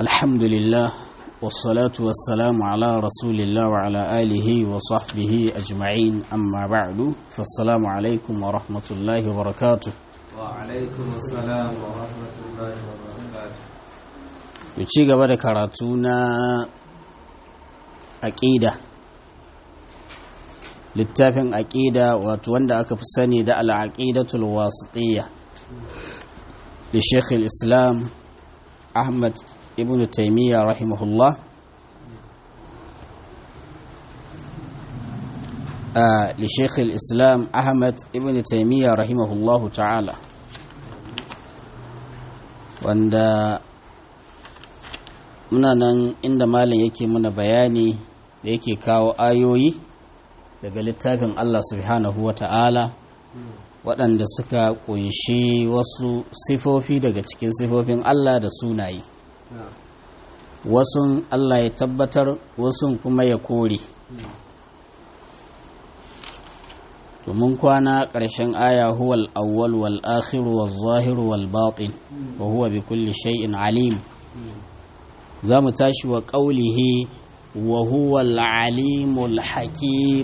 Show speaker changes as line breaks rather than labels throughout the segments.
الحمد لله والصلاة والسلام على رسول الله وعلى آله وصحبه أجمعين أما بعد فالسلام عليكم ورحمة الله وبركاته
وعليكم السلام ورحمة الله وبركاته
ci gaba da karatu na aƙida littafin aƙida wato wanda aka fi sani da al'aƙidatul wasitiyya da sheikh islam ahmad ibn taimiyya rahimahullah لشيخ الإسلام أحمد ابن تيمية رحمه الله تعالى wanda muna nan inda malam yake muna bayani da yake kawo ayoyi daga littafin Allah subhanahu wa ta'ala waɗanda suka ƙunshi wasu sifofi daga cikin sifofin Allah da sunaye wasun Allah ya tabbatar wasun kuma ya kore mun kwana ƙarshen aya huwal awwal wal akhir wal zahir wal batin wa huwa bi kulli shay'in alim za mu tashi wa ƙaulihi wa huwa al-alimul hakim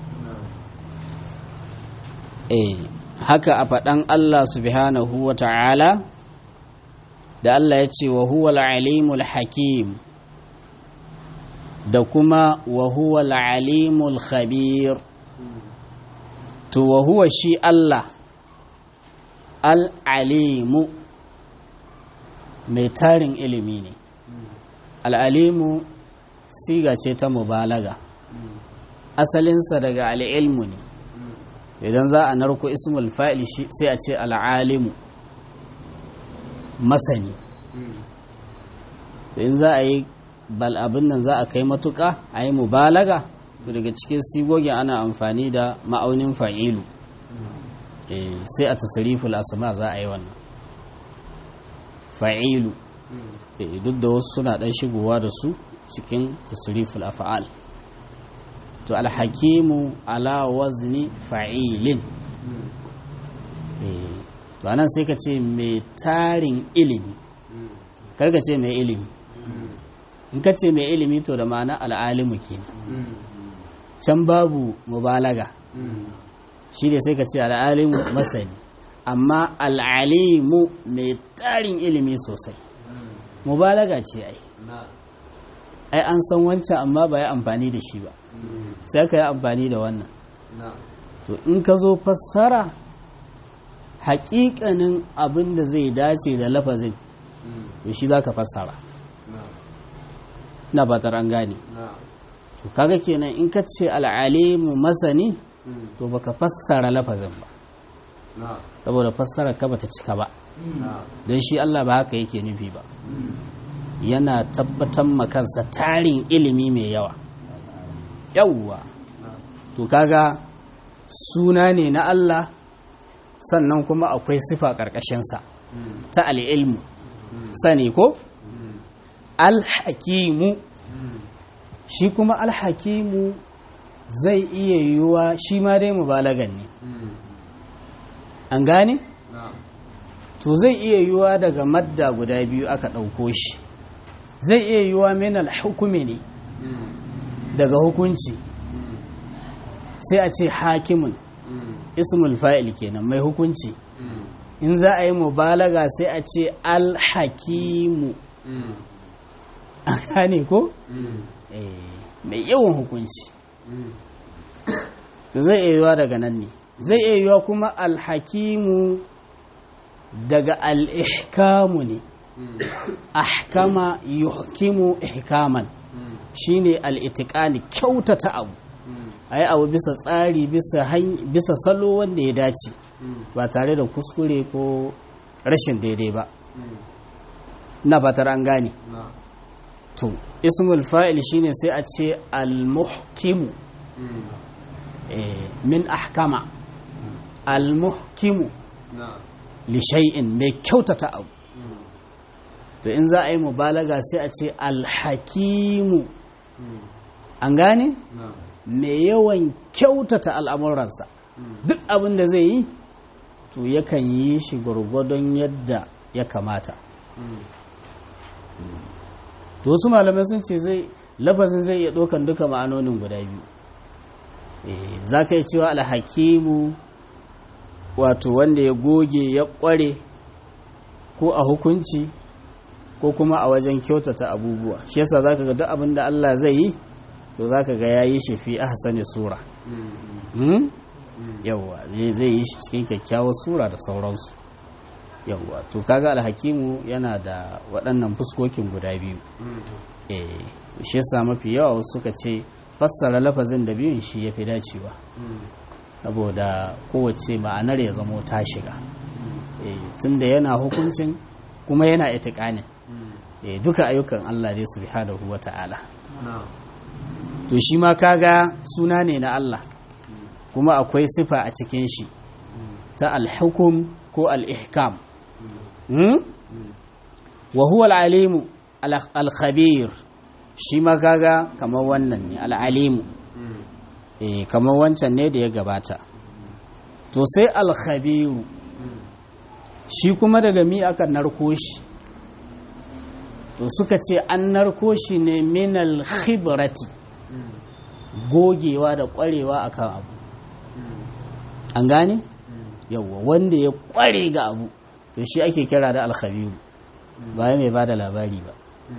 eh haka a faɗan Allah subhanahu wa ta'ala da Allah ya ce wa huwa al-alimul hakim da kuma wa huwa al-alimul khabir to wa huwa shi Allah al-alimu mai tarin ilimi ne al'alimu siga ce ta mubalaga asalinsa daga al'ilmu ne idan za a narko ismul fa'il sai a ce al'alimu masani in za a yi bal abin nan za a kai matuka a yi mubalaga to daga cikin sigogin ana amfani da ma'aunin fa'ilu sai a tasiriful asama za a yi wannan fa'ilu duk da wasu suna ɗan shigowa da su cikin tasiriful afa'al to alhakimu ala wazni fa'ilin to anan sai ka ce mai tarin ilimi karka ce mai ilimi in ka ce mai ilimi to da ma'ana al'alimu kenan can babu mubalaga shi ne sai ka ce al'alimu masani amma al'alimu mai tarin ilimi sosai mubalaga ce ai ai an san wancan amma ba ya amfani da shi ba sai ka yi amfani da wannan to in ka zo fassara haƙiƙanin abin da zai dace da lafazin to shi za ka fassara na batar an gane to kaga kenan in ka ce al'alimu masani to baka fassara lafazin ba saboda fassara ka bata cika ba don shi Allah ba haka yake nufi ba yana tabbatar makansa tarin ilimi mai yawa yawwa to kaga suna ne na Allah sannan kuma akwai sifa ƙarƙashinsa ta al'ilmu sani ko alhakimu shi kuma alhakimu zai iya yiwuwa shi ma dai mubalagan ne an gane? to zai iya yiwuwa daga madda guda biyu aka ɗauko shi zai iya yiwuwa min hukumi ne daga hukunci sai a ce hakimun ismul fa'il kenan mai hukunci in za a yi mubalaga sai a ce alhakimu an gane ko? mai yawan hukunci to zai iya yiwuwa daga nan ne zai iya yiwuwa kuma alhakimu daga al'ihkamu ne ahkama yuhkimu ihkaman shine al'itikani kyautata abu a yi abu bisa tsari bisa salo wanda ya dace ba tare da kuskure ko rashin daidai ba na fatar an gane to ismul fa'il shine sai a ce al-muhkimu min ahkama al-muhkimu li shay'in mai kyautata abu to in za a yi mubalaga sai a ce al-hakimu an gane mai yawan kyautata al'amuransa duk abin da zai yi to yakan yi shi gwargwadon yadda ya kamata to wasu malamai sun ce zai lafazin zai iya ɗaukan duka ma'anonin guda biyu za ka yi cewa alhakimu wato wanda ya goge ya ƙware ko a hukunci ko kuma a wajen kyautata abubuwa shi yasa za ka ga duk abin da Allah zai yi to za ka ga ya yi shi fi ahsani sura yawwa zai yi shi cikin kyakkyawar sura da sauransu yawwa to kaga alhakimu yana da waɗannan fuskokin guda biyu eh shi yasa mafi yawa wasu suka ce fassara lafazin da biyun shi ya fi dacewa saboda kowace ma'anar ya zamo ta shiga tunda yana hukuncin kuma yana itikanin duka ayyukan Allah dai subhanahu wa ta'ala to shi ma kaga suna ne na Allah kuma akwai sifa a cikin shi ta alhukum ko al'ihkam wa huwa al'alimu al-khabir shi ma kaga kamar wannan ne al'alimu eh kamar wancan ne da ya gabata to sai al-khabiru shi kuma daga mi aka narko shi to suka ce an narko shi ne minal khibrati gogewa da kwarewa akan abu an gane yawwa wanda ya kware ga abu to shi ake kira da alkhabiru ba mai ba da labari ba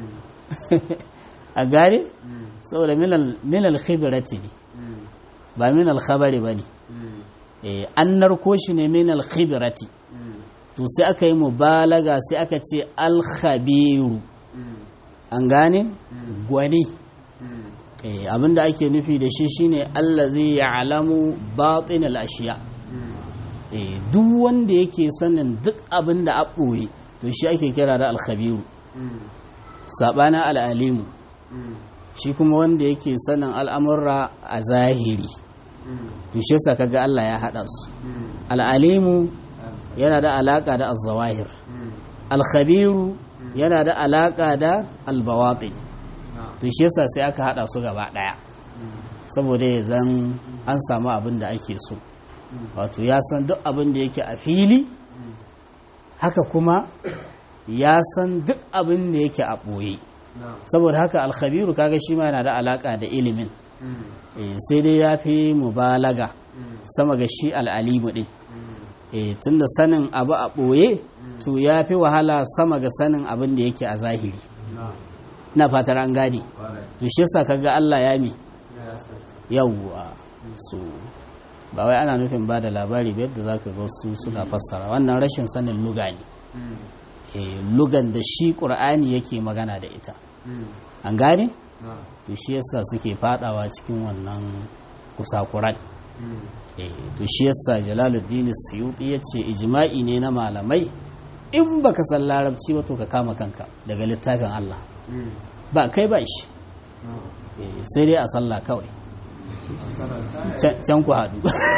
a gane saboda minal khibrati ne ba minal khabari ba ne an narko shi ne minal khibrati to sai aka yi mubalaga sai aka ce alkhabiru an gane gwani abinda ake nufi da shi shine allazi ya'lamu batin al-ashiya duk wanda yake sanin duk abin da a ɓoye to shi ake kira da alkhabiru saɓana al'alimu shi kuma wanda yake sanin al'amurra a zahiri to shi yasa kaga Allah ya haɗa su al'alimu yana da alaƙa da azawahir alkhabiru yana da alaƙa da albawatin to shi yasa sai aka haɗa su gaba ɗaya saboda ya zan an samu abin da ake so wato ya san duk abin da yake a fili haka kuma ya san duk abin da yake a ɓoye saboda haka alkhabiru kaga shi ma yana da alaƙa da ilimin sai dai ya fi mubalaga sama ga shi al'alimu ɗin tun da sanin abu a ɓoye to ya fi wahala sama ga sanin abin da yake a zahiri na fatar an gane to shi yasa kaga Allah ya mi yawwa su ba wai ana nufin ba da labari ba yadda za ka ga su suna fassara wannan rashin sanin luga ne lugan da shi ƙur'ani yake magana da ita an gane to shi yasa suke fadawa cikin wannan kusakuran to shi yasa jalaluddin suyuti ya ce ijma'i ne na malamai in baka san larabci ba to ka kama kanka daga littafin Allah ba kai ba shi sai dai a sallah kawai can ku haɗu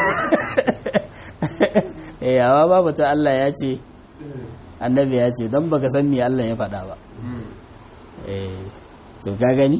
yawa babu ta Allah ya ce annabi ya ce don baka san me Allah ya faɗa ba so ka gani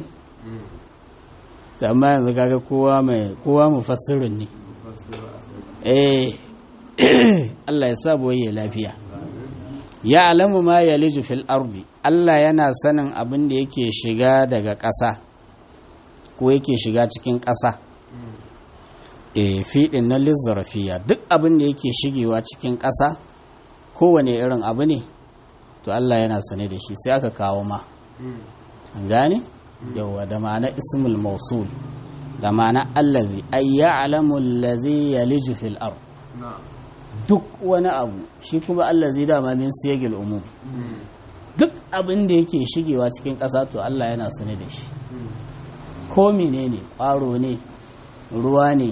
amma yanzu kaga kowa mai kowa mufassirin ne eh Allah ya sa boye lafiya ya alamu ma yaliju fil ardi Allah yana sanin abin da yake shiga daga ƙasa ko yake shiga cikin ƙasa e fiɗin na lizzarafiya duk abin da yake shigewa cikin ƙasa kowane irin abu ne to Allah yana sane da shi sai aka kawo ma an gane yawa da ma'ana ismul mausul da ma'ana allazi ay ya'lamu allazi yaliju fil ard duk wani abu shi kuma allazi dama min siyagil umum duk abin da yake shigewa cikin ƙasa to Allah yana sane da shi ko menene ƙwaro ne ruwa ne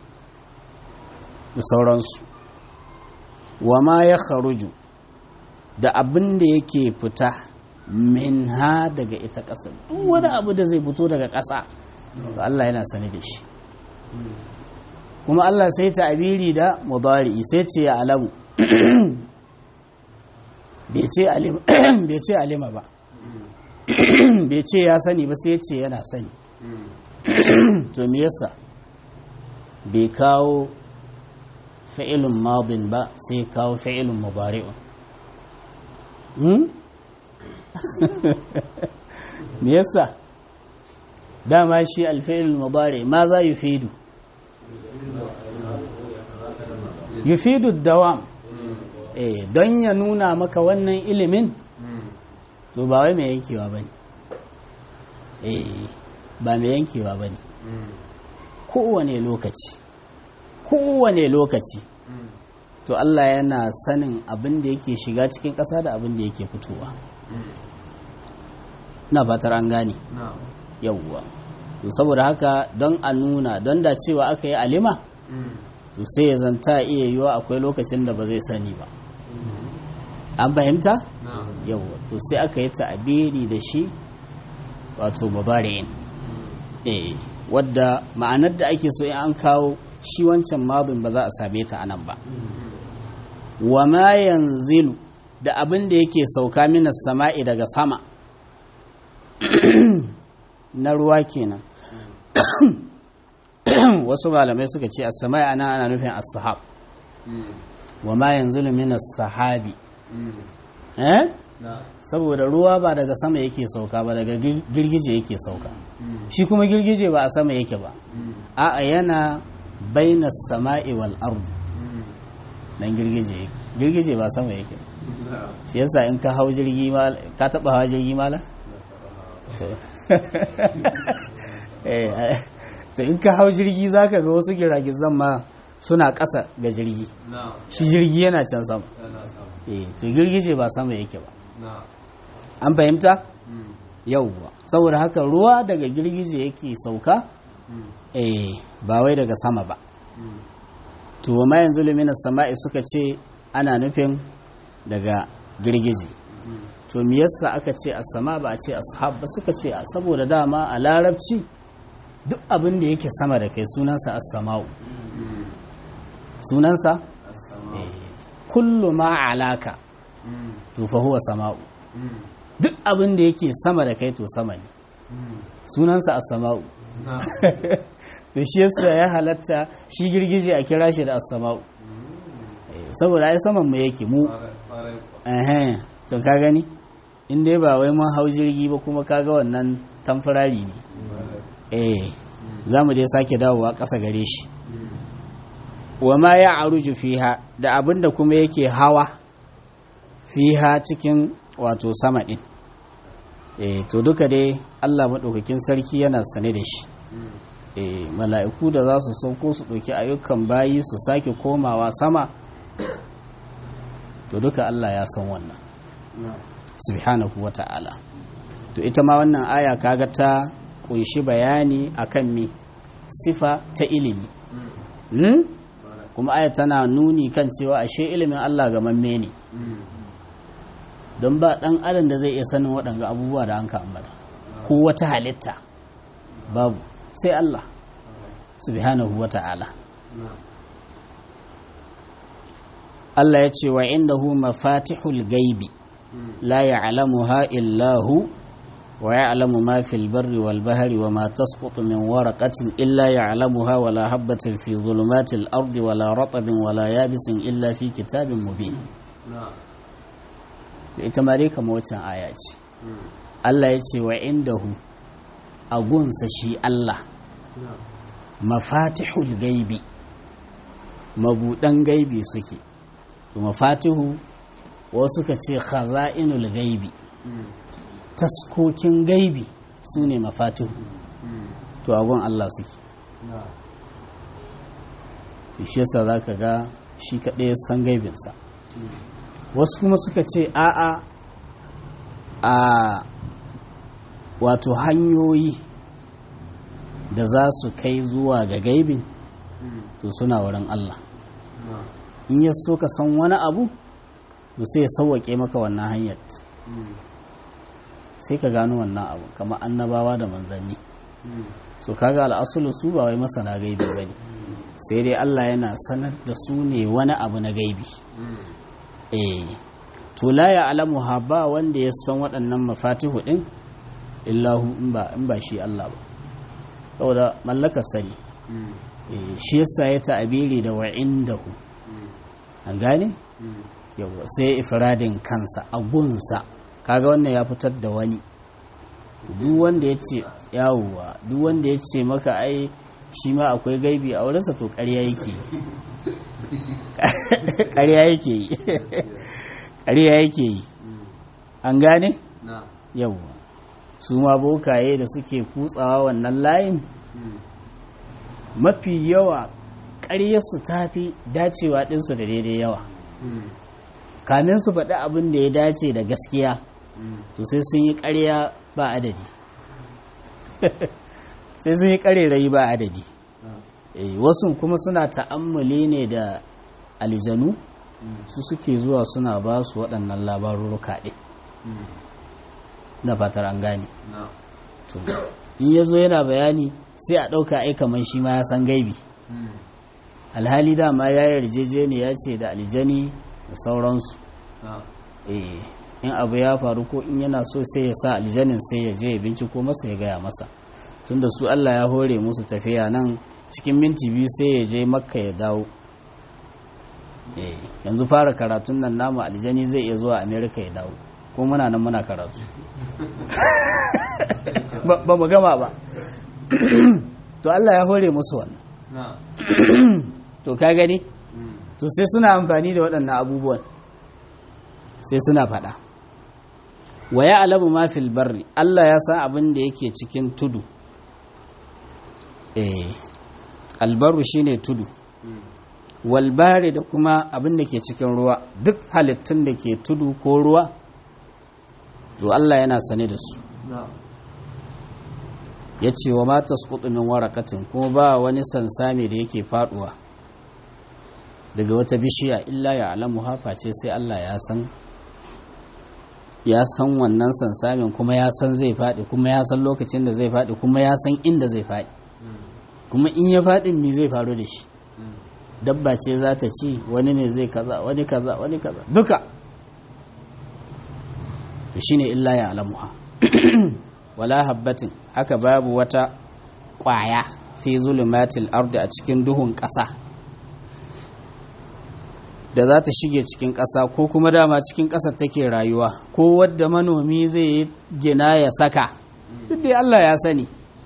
da sauransu wa ma ya kharuju da abin da yake fita min ha daga ita ƙasa duk wani abu da zai fito daga ƙasa to Allah yana sani da shi kuma Allah sai ta abiri da mudari sai ce ya alamu bai ce alima ba bai ce ya sani ba sai ce yana sani to me yasa bai kawo fi'ilun madin ba sai kawo fi'ilun mubari'un me yasa dama shi alfa'il mudari ma za yufidu yufidu dawam eh don ya nuna maka wannan ilimin to ba wai mai yankewa bane eh ba mai yankewa bane kowane lokaci kowane lokaci to Allah yana sanin abin da yake shiga cikin ƙasa da abin da yake fitowa na fatar an gane yawwa to saboda haka don a nuna don da cewa aka yi alima to sai ya zanta iya yiwa akwai lokacin da ba zai sani ba an fahimta yawwa to sai aka yi ta'abiri da shi wato mudari'in eh wadda ma'anar da ake so in an kawo shi wancan madun ba za a same ta anan ba wa ma yanzilu da abin da yake sauka minas sama'i daga sama na ruwa kenan wasu malamai suka ce as-sama'i ana ana nufin as-sahab wa ma yanzilu minas sahabi eh saboda ruwa ba daga sama yake sauka ba daga girgije yake sauka shi kuma girgije ba a sama yake ba a'a yana baina sama'i wal ardu dan girgije yake girgije ba sama yake shi yasa in ka hau jirgi mal ka taba hawa jirgi mala to eh to in ka hau jirgi zaka ga wasu giragizan ma suna ƙasa ga jirgi shi jirgi yana can sama eh to girgije ba sama yake ba an fahimta yauwa saboda haka ruwa daga girgije yake sauka eh ba wai daga sama ba to ma yanzu lumina sama'i suka ce ana nufin daga girgije to me yasa aka ce as-sama ba a ce ashab ba suka ce saboda dama a larabci duk abin da yake sama da kai sunansa as-sama'u sunansa kullu ma alaka to fa huwa sama'u duk abin da yake sama da kai to sama ne sunansa as-sama'u to shi yasa ya halatta shi girgije a kira shi da as-sama'u saboda ai saman mu yake mu eh to ka gani in dai ba wai mun hau jirgi ba kuma kaga wannan tamfarari ne eh za mu dai sake dawowa ƙasa gare shi wa ma ya aruju fiha da abin da kuma yake hawa fiha cikin wato sama ɗin eh to duka dai allah maɗaukakin sarki yana sane da shi eh mala'iku da za su sauko su ɗauki ayyukan bayi su sake komawa sama to duka allah ya san wannan subhanahu wa ta'ala to ita ma wannan aya kaga ta kunshi bayani akan me sifa ta ilimi hmm? kuma aya tana nuni kan cewa ashe ilimin Allah ga mamme ne don ba dan adam da zai iya sanin waɗanga abubuwa da an ka ambata ko wata halitta babu sai Allah subhanahu wa ta'ala Allah ya ce wa indahu mafatihul gaibi la ya'lamuha illa hu wa ya'lamu ma fil barri wal bahri wa ma tasqutu min waraqatin illa ya'lamuha wa la habatin fi dhulumatil ardi wa la ratabin wa la yabisin illa fi kitabin mubin ita ma dai kamar wancan aya ce Allah ya ce wa indahu a gunsa shi Allah mafatihul gaibi mabudan gaibi suke to mafatihu wasu ka ce khaza'inul gaibi taskokin gaibi su ne mafatihu to agon Allah suke to shi yasa za ka ga shi kaɗai san gaibinsa wasu kuma suka ce a'a a wato hanyoyi da za su kai zuwa ga gaibin to suna wurin Allah in ya so ka san wani abu to sai ya sauwaƙe maka wannan hanyar sai ka gano wannan abu kamar annabawa da manzanni so kaga al'asulu su ba wai masana gaibi ba ne sai dai Allah yana sanar da su ne wani abu na gaibi eh to la ya alamu ha ba wanda ya san waɗannan mafatihu ɗin illahu in ba shi Allah ba saboda mallakar sani shi yasa ya ta'abiri da wa'indahu an gane yawa sai ifradin kansa a gunsa kaga wannan ya fitar da wani duk wanda ya ce yawuwa duk wanda ya ce maka ai shi ma akwai gaibi a wurinsa to ƙarya yake ƙarya yake yi ƙarya yake yi an gane yawwa su ma bokaye da suke kutsawa wannan layin mafi yawa ƙaryarsu ta fi dacewa ɗinsu da daidai yawa kamin su faɗi abin da ya dace da gaskiya to sai sun yi ƙarya ba adadi sai sun yi ƙarerayi ba adadi wasu kuma suna ta'ammali ne da aljanu su suke zuwa suna ba su waɗannan labarurruka ɗin na fatar an gane in ya zo yana bayani sai a ɗauka ai kamar shi ma ya san gaibi alhali dama ya yi yarjejeniya ce da aljani da sauransu in abu ya faru ko in yana so sai ya sa aljanin sai ya je ya binciko masa ya gaya masa tunda su Allah ya hore musu tafiya nan cikin minti biyu sai ya je makka ya dawo yanzu fara karatun nan namu aljani zai iya zuwa amerika ya dawo ko muna nan muna karatu ba mu gama ba to Allah ya hore musu wannan to ka gani to sai suna amfani da waɗannan abubuwan sai suna faɗa wa ya alamu ma fil barri Allah ya san abin da yake cikin tudu eh albaru shine tudu walbari da kuma abin da ke cikin ruwa duk halittun da ke tudu ko ruwa to Allah yana sane da su ya ce wa mata min warakatin kuma ba wani sansami da yake faduwa daga wata bishiya illa ya alamu hafa ce sai Allah ya san ya san wannan sansamin kuma ya san zai faɗi kuma ya san lokacin da zai faɗi kuma ya san inda zai faɗi kuma in ya faɗin me zai faru da shi dabba ce za ta ci wani ne zai kaza wani kaza wani kaza duka shi ne illa ya alamuha wala habbatin haka babu wata ƙwaya fi zulumatil ardi a cikin duhun ƙasa da za ta shige cikin ƙasa ko kuma dama cikin ƙasa take rayuwa ko wadda manomi zai yi gina ya saka duk dai Allah ya sani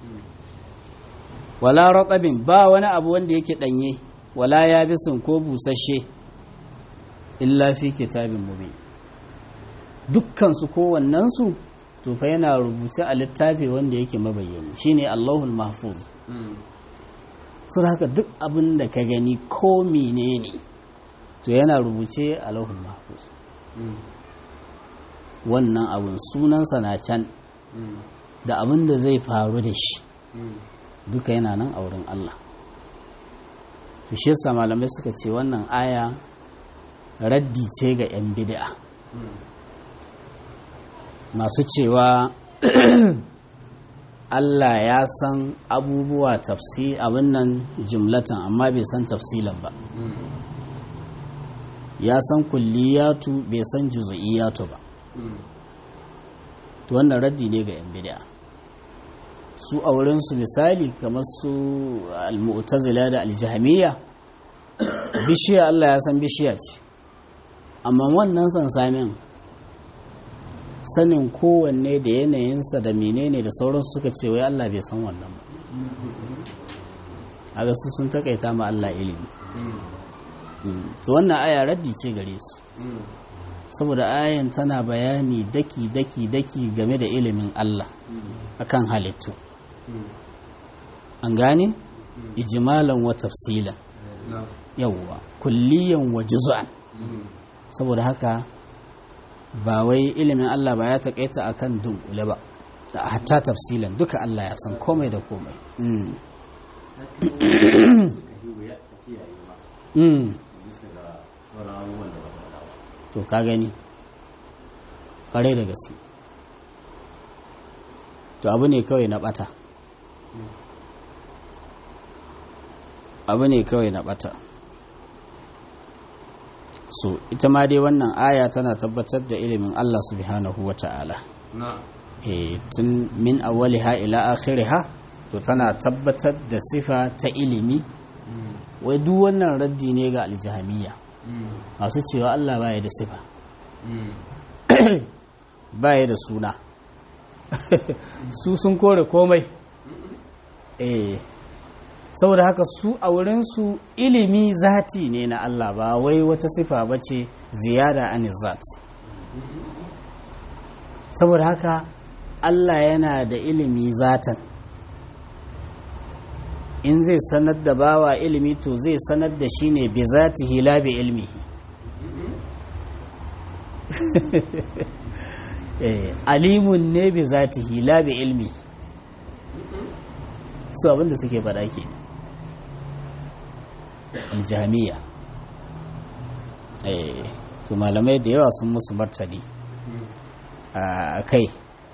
wala ratabin ba wani abu wanda yake ɗanye wala yabisin ko busasshe illa fi kitabin mubin dukkan su kowannen su to fa yana rubuce a littafi wanda yake mabayyani shine Allahul Mahfuz sun haka duk abin da ka gani ko menene to yana rubuce a Allahul Mahfuz wannan abin sunansa na can da abin da zai faru da shi duka yana nan a wurin Allah to shi yasa malamai suka ce wannan aya raddi ce ga 'yan bid'a masu cewa Allah ya san abubuwa tafsi abin nan jumlatan amma bai san tafsilan ba ya san kulliyatu bai san juzu'iyatu ba to wannan raddi ne ga 'yan bid'a su a wurinsu misali kamar su al-mu'tazila da al-jahmiyya bishiya Allah ya san bishiya ce amma wannan sansamin sanin kowanne da yanayinsa da menene da sauransu suka ce wai Allah bai san wannan ba a su sun takaita ma Allah ilimi to wannan aya raddi ce gare su saboda ayan tana bayani daki daki daki game da ilimin Allah akan halittu an gane ijmalan wa tafsilan yawwa kulliyan wa juz'an saboda haka ba wai ilimin Allah ba ya taƙaita akan dunkule ba da hatta tafsilan duka Allah ya san komai da komai to ka gani ƙwarai da gaske to abu ne kawai na ɓata abu ne kawai na ɓata so ita ma dai wannan aya tana tabbatar da ilimin Allah subhanahu wa ta'ala e, tun min awwaliha ila akhiriha to tana tabbatar da sifa ta ilimi wai duk wannan raddi ne ga aljahamiya masu cewa Allah baya da sifa baya da suna su sun kore komai eh saboda haka su a wurinsu ilimi zati ne na Allah ba wai wata sifa ba ce ziyada an zat saboda haka Allah yana da ilimi zatan in zai sanar da bawa ilimi to zai sanar da shi ne bi zatihi la bi ilmihi eh alimun ne bi zatihi la bi ilmi su abinda suke faɗa ke aljamiya eh to malamai da yawa sun musu martani a kai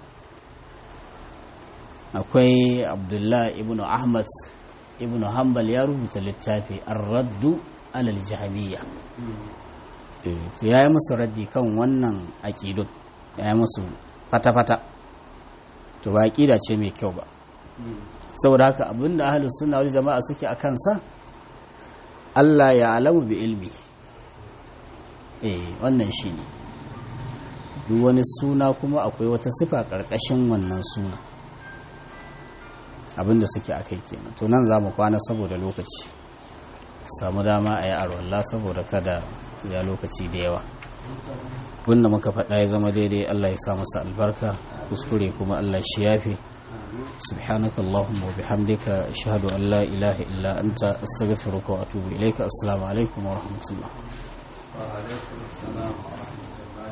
akwai abdullah ibn ahmad ibn hanbal ya rubuta littafi ar-raddu alal jahmiya to ya yi musu raddi kan wannan aƙidun ya yi musu fata-fata to ba aƙida ce mai kyau ba saboda haka abinda ahalus suna wani jama'a suke a kansa Allah ya alamu bi ilmi eh wannan shi ne duk wani suna kuma akwai wata sifa ƙarƙashin wannan suna abinda suke a kai kenan to nan za mu kwana saboda lokaci samu dama a yi arwallah saboda kada ya lokaci da yawa wanda muka faɗa ya zama daidai Allah ya sa masa albarka kuskure kuma Allah shi yafi subhanaka allahumma wa bihamdika ashhadu an la ilaha illa anta astaghfiruka wa atubu ilayka assalamu alaikum wa rahmatullah
wa alaikum assalam wa rahmatullah